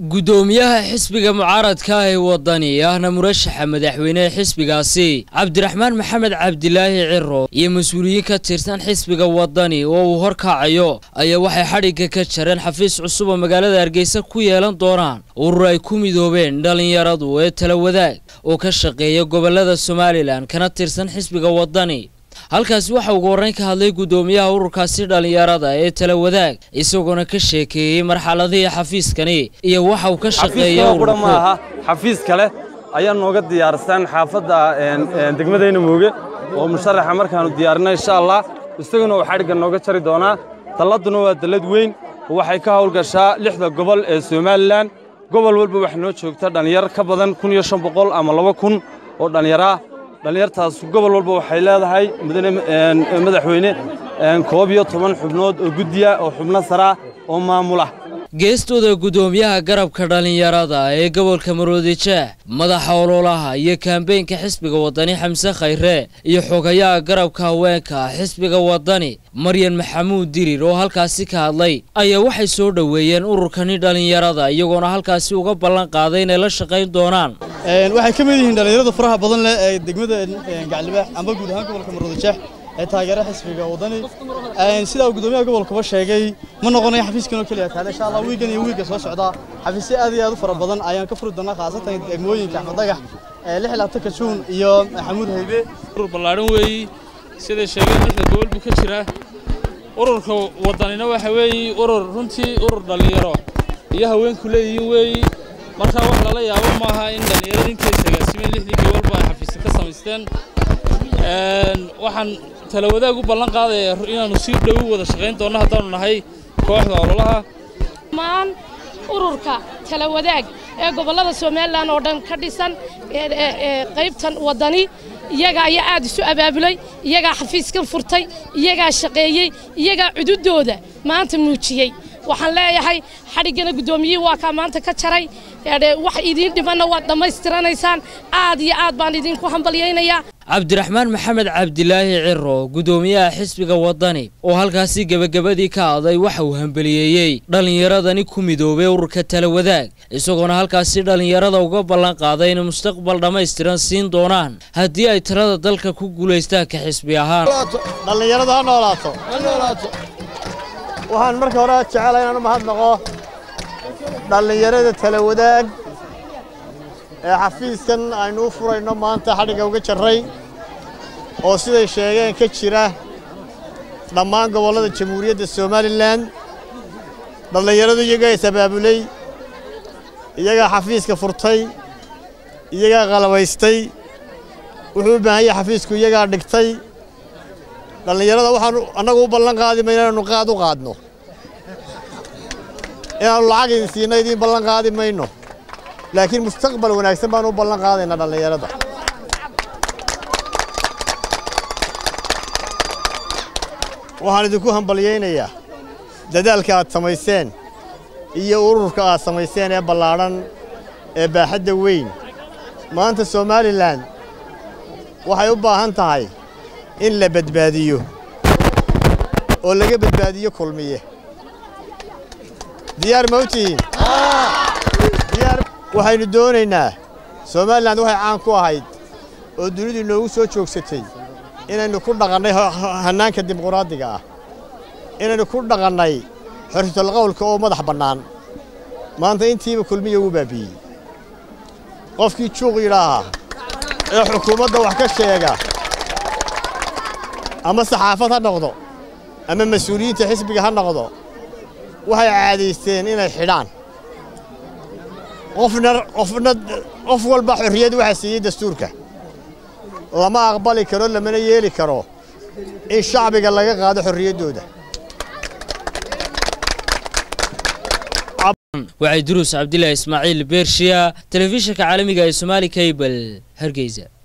guddoomiyaha xisbiga mucaaradka ah ee wadani ahna murashaxa madaxweyneha xisbigaasi cabdiraxmaan maxamed cabdilaahi ciro iyo mas-uuliyiin ka tirsan xisbiga wadani oo uu horkacayo ayaa waxay xadhigga ka jareen xafiis cusub oo magaalada hargeysa ku yeelan doonaan urur ay ku midoobeen dhallinyaradu ee tala wadaag oo ka shaqeeya gobolada somalilan kana tirsan xisbiga wadani halkaasi waxa ugu horreyn ka hadlay guddoomiyaha ururkaasi dhallinyarada ee tala wadaag isagoona ka sheekeeyey marxaladihii xafiiskani iyo waxa uu ka shaqeeya qura ma aha xafiis kale ayaa nooga diyaarsan xaafadda degmadayna mooge oo musharaxa markaannu diyaarinay insha allah isaguna uu xadhigga nooga jari doonaa dalladuna waa dallad weyn oo waxay ka hawlgashaa lixda gobol ee somalilan gobol walba waxaa noo joogta dhallinyar ka badan kun iyo shan boqol ama laba kun oo dhallinyaraa dhallinyartaas gobol walba waxay leedahay madaxweyne koob iyo toban xubnood oo guddiya oo xubno saraa oo maamula geestooda guddoomiyaha garabka dhallinyarada ee gobolka maroodijeex madaxa ololaha iyo kaambeynka xisbiga wadani xamse khayre iyo xogayaha garabka haweenka xisbiga wadani maryan maxamuud dirir oo halkaasi ka hadlay ayaa waxay soo dhoweeyeen ururkani dhallinyarada iyagoona halkaasi uga ballan qaaday inay la shaqayn doonaan waxay ka mid yihiin dhallinyarada faraha badan leh ee degmada gaclibaax amba guud ahaan gobolka maroodijeex ee taageera xisbiga wadani sidaa uu guddoomiyaha gobolkaba sheegay ma noqonayo xafiiskan oo keliya taale insha allah wiigan iyo wiigga soo socda xafiisyo aad iyo aad u fara badan ayaan ka furi doonaa khaasatan degmooyinka axmed dagax lix labaatanka juun iyo maxamuud haybe urur ballaadhan weeyi siday sheegeen lixda gobol buu ka jiraa ururka wadanina waxa weeyi urur runtii urur dhallinyaro iyo haweenku leeyihiin weeyi markaa wax lala yaabo maaha in dhallinyarada intay sagaasimeen lixdii gobolba ay xafiisya ka samaysteen waxaan tala wadaag u ballan qaadaya inaannu si dhow wada shaqayn doonno haddaannu nahay kooxda ololaha maan ururka tala wadaag ee gobollada somalilan oo dhan ka dhisan qaybtan waddani iyagaa ayaa aad isu abaabulay iyagaa xafiiskan furtay iyagaa shaqeeyey iyagaa cududooda maanta muujiyey waxaan leeyahay xadhiggana guddoomiyihii waa kaa maanta ka jaray wax idiin dhimanna waad dhammaystiranaysaan aad iyo aad baan idinku hambalyaynayaa cabdiraxmaan maxamed cabdilaahi ciro guddoomiyaha xisbiga wadani oo halkaasi gebagabadii ka hadlay waxa uu hambaliyeeyey dhallinyaradani ku midoobay ururka tala wadaag isagoona halkaasi dhallinyarada uga ballan qaaday inay mustaqbal dhammaystiran siin doonaan haddii ay talada dalka ku guulaystaan ka xisbi ahaan dhallinyarada ha noolaato waxaan marka hore jecelahay inaan u mahadnaqo dhallinyarada tala wadaag ee xafiiskan aynu u furayno maanta xadhigga uga jarray oo siday sheegeen ka jira dhammaan gobollada jamhuuriyadda somalilan dhallinyaradu iyagaa is-abaabulay iyagaa xafiiska furtay iyagaa qalabaystay wuxuu u baahan yahay xafiisku iyagaa dhigtay dhallinyarada waxaanu annagu u ballan qaadi mayno inaanu qaad u qaadno inaannu lacag idin siinno idiin ballan qaadi mayno laakiin mustaqbal wanaagsan baanu u ballan qaadaynaa dhallinyarada waxaan idinku hambalyaynayaa dadaalka aad samayseen iyo ururka aad samayseen ee ballaadhan ee baaxadda weyn maanta somalilan waxay u baahan tahay in la badbaadiyo oo laga badbaadiyo kulmiye diyaar ma u tihiin waxaynu doonaynaa somalilan waxay caan ku ahayd oo dunidu inoogu soo joogsatay inaynu ku dhaqannay hannaanka dimuquraadiga ah inaynu ku dhaqannay xorriyatalqowlka oo madax bannaan maanta intiiba kulmiya wuu baabiiyey qofkii juuq yidhaaha ee xukuumadda wax ka sheega ama saxaafad ha noqdo ama mas-uuliyiinta xisbiga ha noqdo waxay caadaysteen inay xidhaan qofna qofna qof walba xorriyad waxaa siiyey dastuurka lama aqbali karo lamana yeeli karo in shacbiga laga qaado xorriyaddooda waxay duruus cabdilaahi ismaaciil beershiya telefishinka caalamiga ee somaali kaybal hargeysa